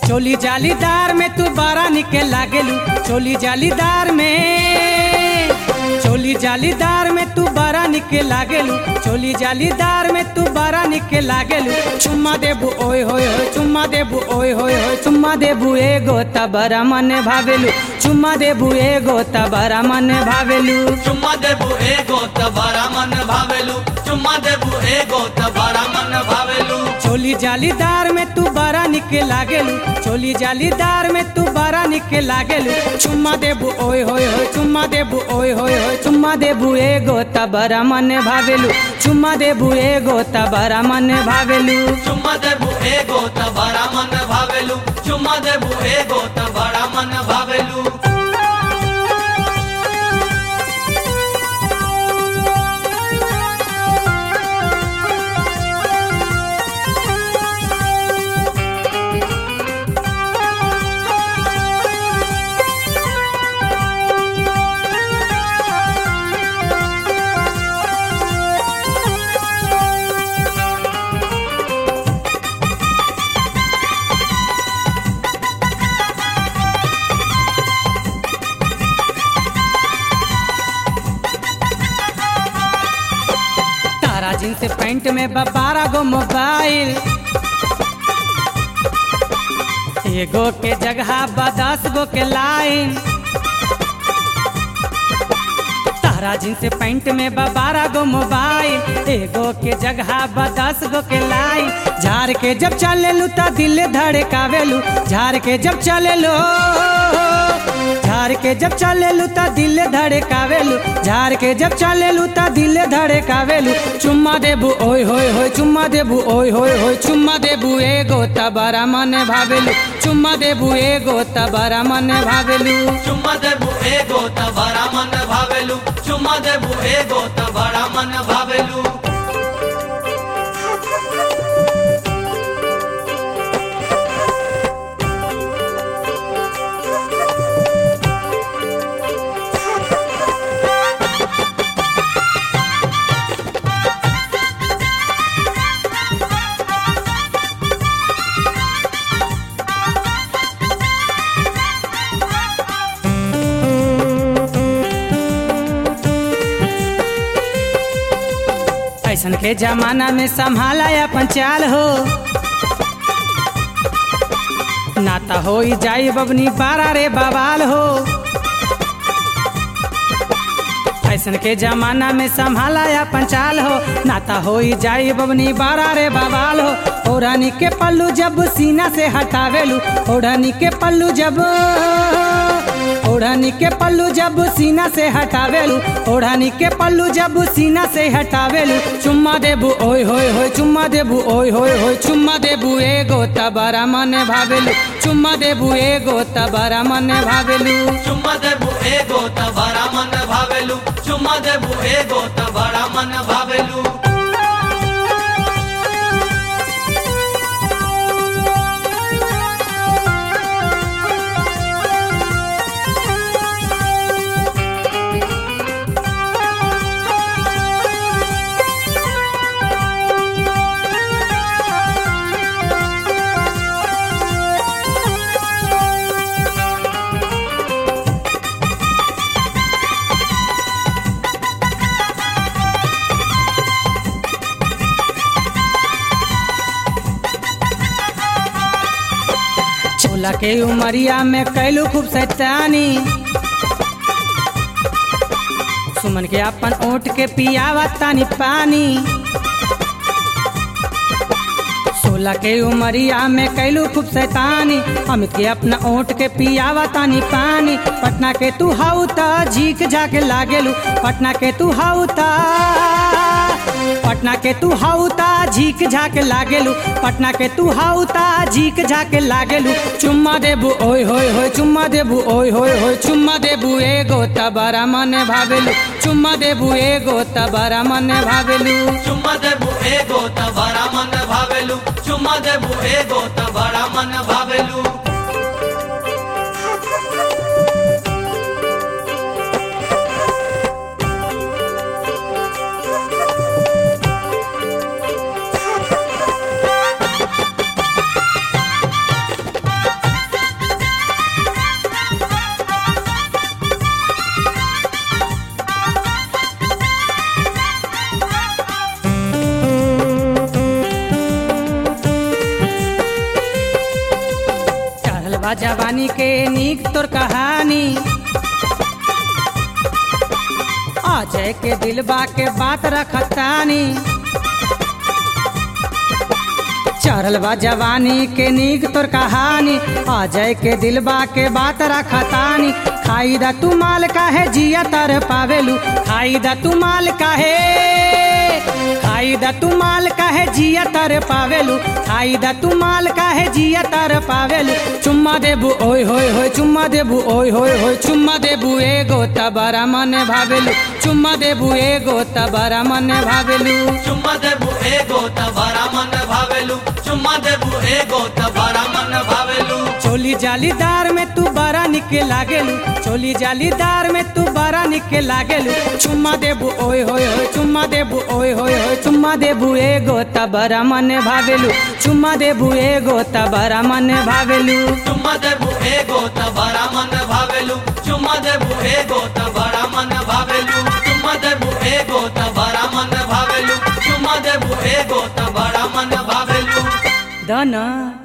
चोली जालीदार में तू बारा निके लागेलू चोली जालीदार में चोली जालीदार में तू बारा निके लागेलू चोली जालीदार में तू बारा निके लागेलू चुम्मा देबू ओए होए होए चुम्मा देबू ओए होए होए चुम्मा देबू एगो तबरा मने भावेलू चुम्मा देबू एगो तबरा मने भावेलू चुम्मा देबू एगो त बड़ा मन भावेलू चुम्मा देबू एगो त बड़ा मन भावेलू चोली जालीदार में तू बड़ा निके लागेलू चोली जालीदार में तू बड़ा निके लागेलू चुम्मा देबू ओए होए होए चुम्मा देबू ओए होए होए चुम्मा देबू एगो तबरा मने भावेलू चुम्मा देबू एगो तबरा मने भावेलू चुम्मा देबू एगो त बड़ा मन भावेलू चुम्मा देबू एगो त बड़ा मन भावेलू तारा जींस पैंट में बारह गो मोबाइल एगो के जगह बा दस गो के लाइन तारा जींस पैंट में बा बारह गो मोबाइल एगो के जगह बा दस गो के लाइन झाड़ के जब चलेलू त दिल धड़कावेलू झाड़ के जब चलेलू झाड़ के जब चलेलू त दिल धड़कावेलू झाड़ के जब चलेलू त दिल धड़कावेलू चुम्मा देबू ओए होए होए चुम्मा देबू ओए होए होए चुम्मा देबू एगो तबरा मने भावेलू चुम्मा देबू एगो तबरा मने भावेलू चुम्मा देबू एगो त बड़ा मन भावेलू चुम्मा देबू एगो त बड़ा मन भावेलू ऐसन के जमाना में संभाला अपन चाल हो नाता हो जाई बबनी बारा रे बवाल हो ऐसन के जमाना में संभाला अपन चाल हो नाता हो जाई बबनी बारा रे बवाल हो ओढ़नी के पल्लू जब सीना से हटावेलू ओढ़नी के पल्लू जब ओढ़नी के पल्लू जब सीना से हटावेलू ओढ़नी के पल्लू जब सीना से हटावेलू चुम्मा देबू ओए होए होए चुम्मा देबू ओए होए होए चुम्मा देबू एगो तबरा मने भावेलू चुम्मा देबू एगो तबरा मने भावेलू चुम्मा देबू एगो त बड़ा मन भावेलू चुम्मा देबू एगो त बड़ा मन भावेलू चोला के उमरिया में कैलू खूब सैतानी सुमन के अपन ओट के पियावा तानी पानी सोलह के उमरिया में कैलू खूब सैतानी अमित के अपना ओट के पियावा तानी पानी पटना के तू हाउ ता झीक झाके लागेलू पटना के तू हाउ ता पटना के तू हाउ ता झीक झाके लागेलू पटना के तू हाउ ता झीक झाके लागेलू चुम्मा देबू ओए होए होए चुम्मा देबू ओए होए होए चुम्मा देबू एगो तबरा मने भावेलू चुम्मा देबू एगो तबरा मने भावेलू चुम्मा देबू एगो त बड़ा मन भावेलू चुम्मा देबू एगो त बड़ा मन भावेलू बा जवानी के नीक तोर कहानी अजय के दिलबा के बात रखतानी चढ़ल बा जवानी के नीक तोर कहानी अजय के दिलबा के बात रखतानी खाई दा तू माल काहे जिया तर पावेलू खाई दा तू माल काहे खाई दा तू माल काहे जिया तर पावेलू खाई दा तू माल काहे जिया तर पावेलू चुम्मा देबू ओय होय होय चुम्मा देबू ओय होय होय चुम्मा देबू एगो तबरा मन भावेलू चुम्मा देबू एगो तबरा मन भावेलू चुम्मा देबू एगो त बड़ा मन भावेलू चुम्मा देबू एगो त बड़ा मन भावेलू चोली जालीदार में तू बड़ा निके लागेलू चोली जालीदार में तू बड़ा निके लागेलू चुम्मा देबू ओय होय होय चुम्मा देबू ओय होय होय चुम्मा देबू एगो तबरा मन भावेलू चुम्मा देबू एगो तबरा मन भावेलू चुम्मा देबू एगो त बड़ा मन भावेलू चुम्मा देबू एगो त बड़ा मन भावेलू चुम्मा देबू एगो त बड़ा मन भावेलू चुम्मा देबू एगो त बड़ा मन भावेलू दना